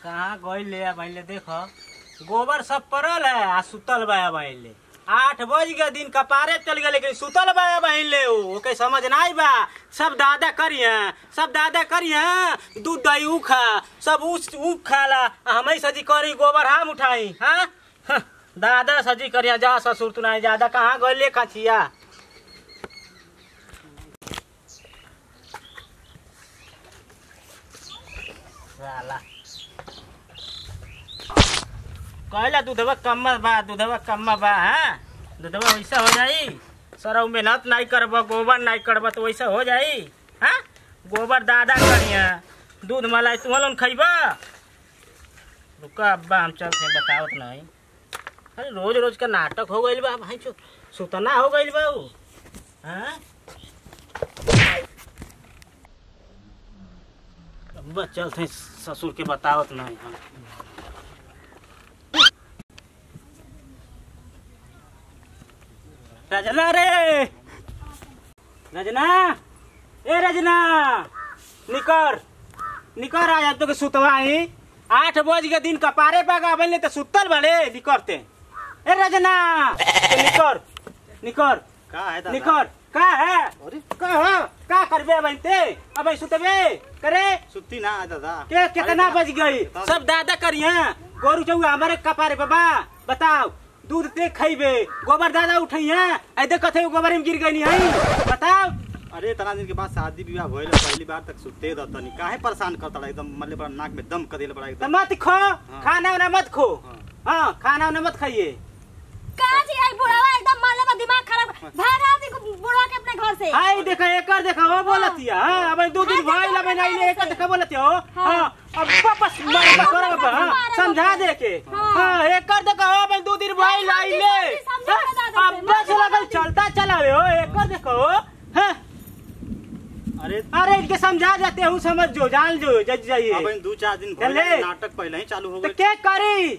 कहाँ गइले आ भाईले देखो गोबर सब पड़ल है आ सुतल बा भाईले आठ बज के दिन कपारे चल गए लेकिन सुतल बा भाईले उ ओके समझ ना आई बा सब दादा करिए सब दादा करिए दूध दही उ खा सब उ उ खाला आ हमें सजी करी गोबर हम उठाई हाँ हं, दादा सजी करिया जा ससुर तू नहीं ज्यादा कहाँ गइले कचिया साला कहला दूधवा कम्मा बा दूधवा कम्मा बा हाँ दूधवा वैसा हो जाई सर मेहनत नहीं करब गोबर नहीं करब तो वैसा हो जाई हाँ गोबर दादा करिया दूध मलाई तू लोन खैबा रुका अब्बा हम चलते हैं बतावत नहीं अरे रोज रोज का नाटक हो गइल बा भाई चो सुतना हो गइल बा उ हाँ अब्बा चलते हैं ससुर के बतावत नहीं हम रजना रे रजना ए रजना निकर निकर आ तो के सुतवाई आठ बज के दिन कपारे पागा बनले तो सुतल बड़े निकरते ए रजना तो निकर निकर का है दादा निकर का है अरे का है का करबे बनते अब सुतबे करे सुत्ती ना है दादा के कितना अरे बज गई कितना- सब दादा करिए गोरु चौआ हमारे कपारे बाबा बताओ दूध ते खइबे गोबर दादा उठैया ऐ देख कथे गोबर में गिर गई है बताओ अरे इतना दिन के बाद शादी विवाह भइल पहली बार तक सुते द तनी काहे परेशान करता एकदम मल्ले बड़ा नाक में दम कर देले बड़ा तो एकदम मत खो खाना वाना मत खो हाँ। हाँ खाना वाना मत खाइए कहाँ जी आई बुढ़ावा एकदम माले में दिमाग खराब भागा दी बुढ़वा के अपने घर से हाय देखा एकर देखा वो बोलतिया हाँ अब दो दिन भइल अब नहीं ले एकर देखा बोलतिया हो हाँ अब वापस मार करो अब हाँ, समझा दे के हाँ एकर देखा हो अब दो दिन भइल आइले समझा के दादा से, अब बस लगल चलता चलावे हो एकर देखो हाँ अरे अरे इनके समझा जाते हूँ समझ जो जान जो जज जाइए अब इन दो चार दिन चले। भइल नाटक पहले ही चालू हो तो गई के करी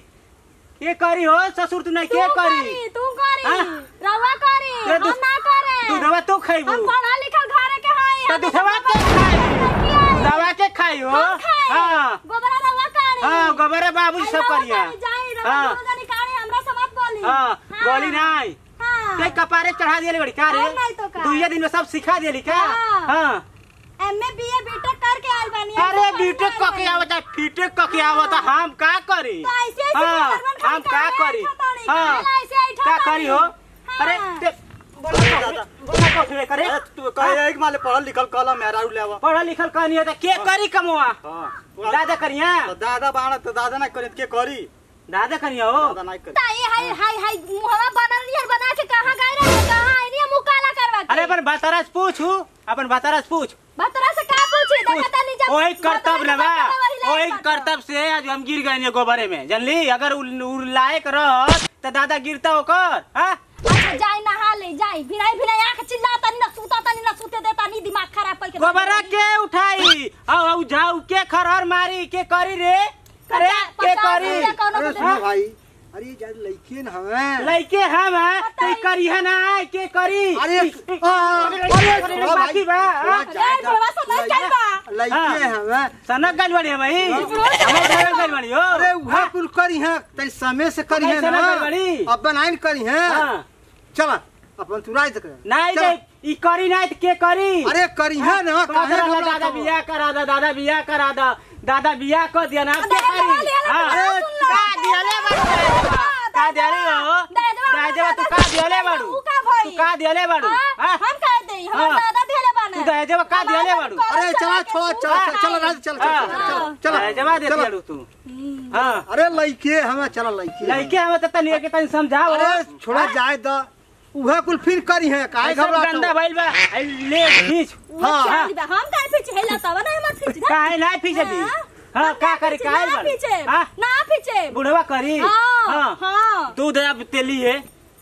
के करी हो ससुर तू नहीं तू के करी करी तू करी हाँ? रवा करी के हम दू- ना करे दूधवा तू खइबू हम पढ़ा लिखल घरे के हई तो हम दूधवा इतना के बड़ा खाई लड़की हई। दवा के खाई हो हम खाई हाँ गोबरा रवा करी हाँ गोबरे बाबू सब रवा करिया करी, जाई रवा हाँ। दोनों जनी करी हमरा से मत बोली हाँ गोली नहीं हाँ ते कपारे चढ़ा दिए बड़ी का रे और नहीं तो का। दुइये दिन में सब सिखा दिली का हाँ। हाँ एमए बीए बीटेक करके आइल बानी अरे ऐसे बीटेक पढ़ने कके आइल आवता बीटेक कके आवता हम का करी तो ऐसे ऐसे हाँ गवर्नमेंट हम का खाली करी ऐठा ताड़ी, हाँ खाली ऐसे ऐठा का ताड़ी। करी हो हाँ। अरे ते बोला दादा। बोला कथी करे अरे तू कहे एक माले पढ़ल लिखल कलम मेरा ले आवा पढ़ल लिखल कहनी है तो के करी कमवा हां दादा करिया तो दादा बाण तो दादा ना करे के करी दादा करिया हो दादा नहीं करे ताई हाय हाय हाय मुहवा बनल नियर बना के कहां गए रहे कहां आइनी मुंह काला करवा के अरे अपन बतारस पूछू अपन बतारस पूछ बतरा से का पूछी देखा तनी जब ओही कर्तव्य न बा वही ओही लायक कर्तव्य से आज हम गिर गए गोबरे में जानली अगर उ उ लायक रहत तो दादा गिरता ओकर हाँ अच्छा जाई नहा ले जाई भिनाई भिनाई आंख चिल्ला तनी ना सूता तनी ना सूते दे तनी दिमाग खराब करके गोबरा के उठाई औ औ जाऊ के खरहर मारी के करी रे अरे के करी रुपया कौनो अरे को सुनो दे। भाई अरे जब लड़के न हवे लइके हम है तो करी है ना के करी अरे आ, अरे अरे, थोड़ा बाकी बा थोड़ा हाँ? अरे बुढ़वा सब नहीं चल बा लड़के हवे सनक गल बड़ी है भाई हमें सनक गल बड़ी हो अरे वहाँ कुल करी है तई समय से करी है कैसे ना ना करी बड़ी? अब बनाइन करी है हाँ। चल अपन तुराई तक नहीं चल। नहीं ई करी नहीं तो के करी अरे करी है ना काहे दादा घबरात दादा हो? बियाह करा दा दादा बियाह करा दा दादा बियाह कर दिया ना के दादा करी लिया ना, हाँ। दादा सुन लो। का दियले बाड़ू का दियले हो दादा दादा तू का दियले बाड़ू ऊ का भई? तू का दियले बाड़ू हाँ, हाँ? हम कह दे हम हाँ। दादा धेले बाने तू दादा का दियले बाड़ू अरे चला छोड़ चल चल चल राज चल चल हाँ। चल दादा दे चल दियलू तू हाँ अरे लड़के हमें चल लड़के लइके हम त तनी के तनी समझाओ अरे छोड़ा जाए द उहे कुल फिर करी है काहे ऐसा घबरात गंदा हो? भइल बा आई ले खींच हाँ। हाँ हम काहे पीछे हेला तब ना मत पीछे काहे ना पीछे दी हाँ का करी काहे ना बाड़ू पीछे हाँ ना पीछे बुढ़वा करी हाँ हाँ दूध अब तेली है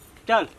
चल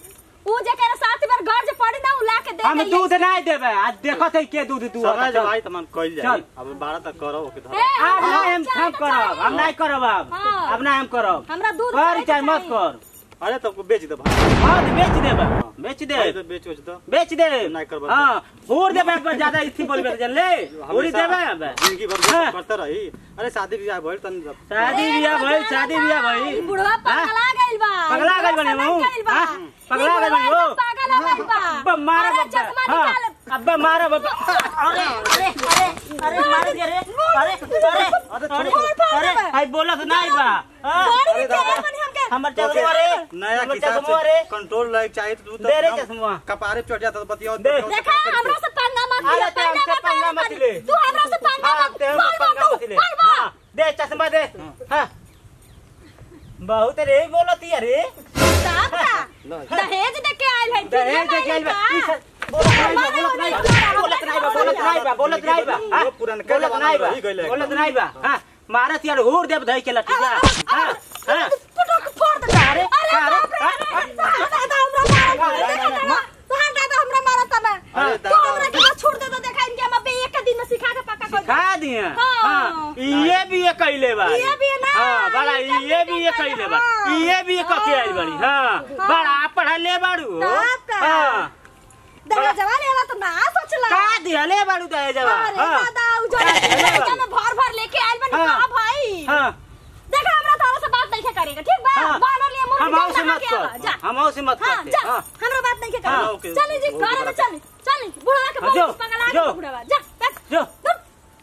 ऊ जे करे साथ बार घर जे पड़ी ना उ ला के दे हम दे दूध नहीं देबे आज देखो थे के दूध तू समय चल। जब आई त मन कइल चल। जाई अब 12 तक करो के धर ए, अब हाँ, नहीं हम चाय हम तो करब चाहिए। हम नहीं करब अब हाँ। अब नहीं हम करब हमरा दूध कर चाय चाहे तो मत चाहिए। कर अरे तब बेच दे भाई हाँ तो बेच देबे बेच दे भाई तो बेच बेच दो बेच दे नहीं करबा। हाँ होर देबे पर ज्यादा इथी बोलबे जन ले होरी हमेशा देबे अब जिंदगी भर हाँ। बेच करते रही अरे शादी ब्याह भइल तनी जब शादी बियाह भइल शादी बियाह भइल बुढ़वा पगला गइल बा पगला गइल बनी बुढ़वा हूँ समझ गइल बा। हाँ? पगला ई गइल बनी बुढ़वा हो एकदम पागल हो गइल बा अब्बा मारा अरे बब्बा चश्मा हाँ निकाल अब्बा मारा बब्बा अरे अरे अरे अरे मार दे रे अरे अरे अरे अरे भाई बोलत नहीं बा हाँ? बड़ी अरे तेरे दादा। बनी हमके हमर चश्मा रे नया हमर किताब चश्मा रे से कंट्रोल लाइक चाहिए तो तू दे रे एकदम चश्मा। कपारे चढ़ जाता तो बतियो दे। देखा हमरा से पंगा मत अरे लिया ते हमसे पंगा मत ले तू हमरा से पंगा हाँ, मत ते हमसे बोल पंगा तू, मत ले बोल बोल। हाँ, दे चश्मा दे हाँ बहुत रे बोलती है रे साहब का दहेज दे के आइल है दहेज दे के आइल बा। ई सब बोलत नहीं बा, बोलत नहीं बा, बोलत नहीं बा, बोलत नहीं बा, बोलत नहीं बा, हाँ? वो पुरनका बोलत जमाना नहीं में बा, रही गइल है बोलत नहीं बा, हाँ? मारत यार होर देव धई के लठिया हाँ हाँ पुटक फोड़ दे अरे, अरे अरे, बाप रे, अरे, दादा हमरा मारा अरे, अरे, अरे, तोहार दादा हमरा मारा तब अरे, तू दादा। हमरा के बस छोड़ दे तो देखा इनके हम अबे एक के दिन में सिखा के पक्का कर खा दिए हाँ। हाँ ये भी ये कैले बा ये भी है ना, हाँ बड़ा ये ये भी ये कैले बा हाँ। ये भी ये कके आइल बड़ी हाँ बड़ा पढ़ा ले बाड़ू बाप का। हाँ दादा जवान वाला तो ना सोचला का दिहले बाड़ू दे जवा अरे हाँ दादा उ जो लड़का में भर भर लेके आइल बनी हाँ। का भाई हाँ देखा हमरा तारा से बात नहीं करेगा ठीक बा हाँ। बानर लिए मुर्गी हम से नहा मत के आवा, कर जा हम से मत हाँ करते जा हाँ हमरा बात नहीं हाँ, करेगा ओके, चली जी वो घर में बड़ा- चली चली बुढ़वा के हाँ, जो, बहुत पगला जो। के बुढ़वा जा बैठ जो चुप।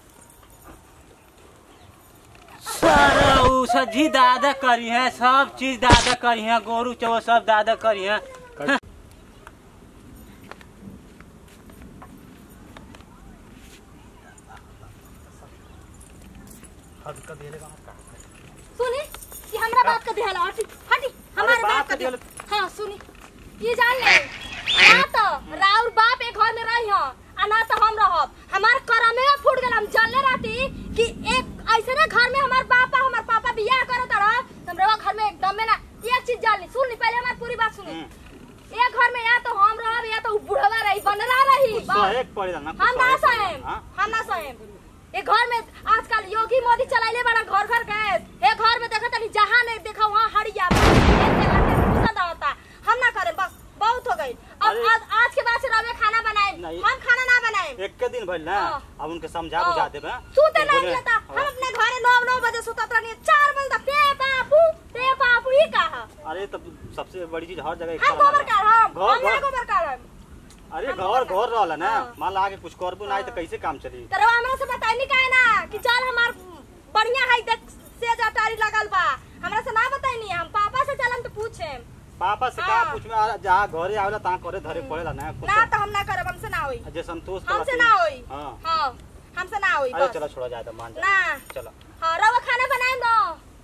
सारा उ सजी दादा करी है सब चीज दादा करी है गोरू चो सब दादा करी है सुनी कि हमरा बात का ध्यान हटी हटी हमारे बाप बात का का ध्यान- ध्यान हाँ सुनी ये जान ले ना तो राउर बाप एक घर में रही हो आ ना तो हम रहब हमार करमे में फूट गेल हम जानले रहती कि एक ऐसे ना घर में हमार पापा हमार पापा बियाह करत रह हमरा घर में एकदम में ना एक चीज जान ली सुन ली पहले हमारी पूरी बात सुनी एक घर में या तो हम रहब या तो उ बुढ़वा रही बनरा रही बस। सहेक पड़ेला ना हम ना सहेक सहेम पड़ेला, हाँ? हम ना सहेम ये घर में आजकल योगी मोदी चलाइले बड़ा घर घर गैस ये घर में देखा तनी जहाँ नहीं देखा वहाँ हड़िया पसंद आता हम ना करें बस बहुत हो गई अब अरे- आज, आज के बाद से रवे खाना बनाए नहीं। हम खाना ना बनाए एक के दिन भइल ना हाँ। अब उनके समझा बुझा देबे सूते तो नहीं बोले- लेता हम हाँ। अपने घरे नौ नौ बजे सुतत रहनी चार बजे तक पे बापू पे बापू ही कहा अरे तब सबसे बड़ी चीज हर जगह हम गोबर काढ़ हम घर- हम ना घर- गोबर काढ़ हम अरे हम घर गोबर घर रहला ना हाँ। मान ला आगे कुछ करबू ना आई तो कैसे काम चली तरवा हमरा से बताई नहीं काहे ना कि चल हमार बढ़िया है देख से जटारी लगल बा हमरा से ना बताई नहीं हम पापा से चलम तो पूछे पापा से का हाँ। पूछ में आ- जहाँ घरे आवेला तहाँ करे धरे पड़ेला ना कुछ ना तो हम ना करब हमसे ना होई जे संतोष हमसे करती- ना होई हाँ हाँ हमसे ना होई अरे बस चलो छोड़ा जाए तो मान जा ना चलो हाँ रवा खाना बनाए दो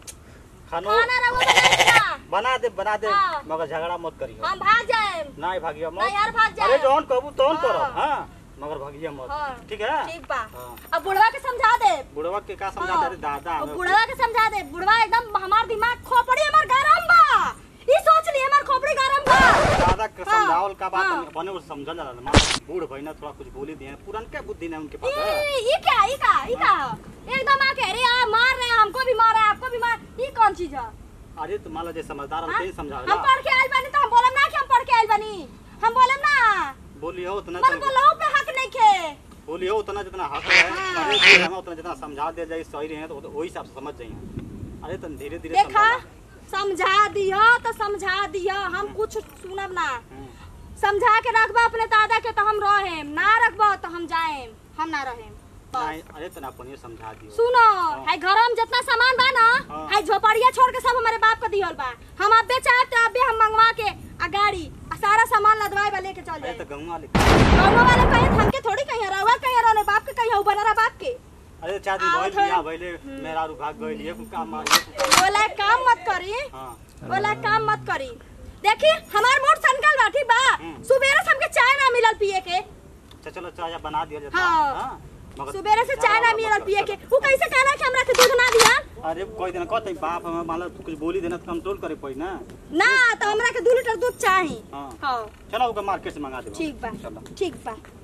खानो खाना रवा बनाए ना बना दे बना दे हाँ। मगर झगड़ा मत करियो हम भाग जाए ना भागिया मत नहीं यार भाग जाए अरे जौन कहबू तौन हाँ। करब हाँ मगर भागिया मत हाँ। ठीक है ठीक बा हाँ। अब बुढ़वा के समझा दे बुढ़वा के का समझा हाँ। दे दादा अब हमें- बुढ़वा के समझा दे बुढ़वा एकदम हमार दिमाग खोपड़ी हमार गरम बा ई सोच ली हमार खोपड़ी गरम बा दादा के हाँ, समझावल का बात हाँ। बने वो समझल जाला ना मां बूढ़ भइना थोड़ा कुछ बोली दिए पुरनके बुद्धि ना उनके पास है ई ई क्या ई का ई का एकदम आके अरे यार मार रहे हैं हमको भी मार रहे हैं आपको भी मार ई कौन चीज है अरे तो मान लो जे समझदार हम हाँ? तेज हम समझावेला पढ़ के आइल बानी तो हम बोलम ना कि हम पढ़ के आइल बानी हम बोलम ना बोली हो उतना मन बोलो पे हक नहीं खे बोली हो उतना जितना हक है हाँ। अरे फिर हमें उतना जितना समझा दे जाए सही रहे तो वही हिसाब से समझ जाइए अरे तो धीरे धीरे देखा समझाना। समझा दियो तो समझा दियो हम कुछ सुनब ना हम्म। समझा के रखबा अपने दादा के तो हम रहेम ना रखबा तो हम जाएम हम ना रहेम बस। नहीं अरे तो ना पनिया समझा दियो सुनो है घर में जितना सामान बा ना हाँ। है झोपड़िया छोड़ के सब हमारे बाप का दिहल बा हम अबे चाहे तो अबे हम मंगवा के आ गाड़ी आ सारा सामान लदवाए बा लेके चल अरे जाए तो गंगा वाले गाँव वाले कहे हमके थोड़ी कहीं रहुआ कहीं रहने बाप के कहीं बनरा बाप के अरे चार दिन आओ भइल थोड़ा। बियाह भइले मेरा रू भाग गइल ये कुल काम मार ये कुल काम बोला काम मत करी हां बोला काम मत करी देखी हमार मोट सनकल बा ठीक बा हम्म। सुबेरे से हमके चाय ना मिलल पिए के अच्छा चलो चाय बना दिया जाता हाँ। हाँ? मगर सुबेरे से चाय ना झगड़ा मिलल मत पिए कर। के वो कैसे कहना कि हमरा के दूध ना दिया अरे कोई दिन कहते बाप हमें मान लो कुछ बोली देना तो कंट्रोल करे पड़ी ना ना तो हमरा के दू लीटर दूध चाही हाँ हाँ चलो ओके मार्केट से मंगा दे ठीक बा चलो ठीक बा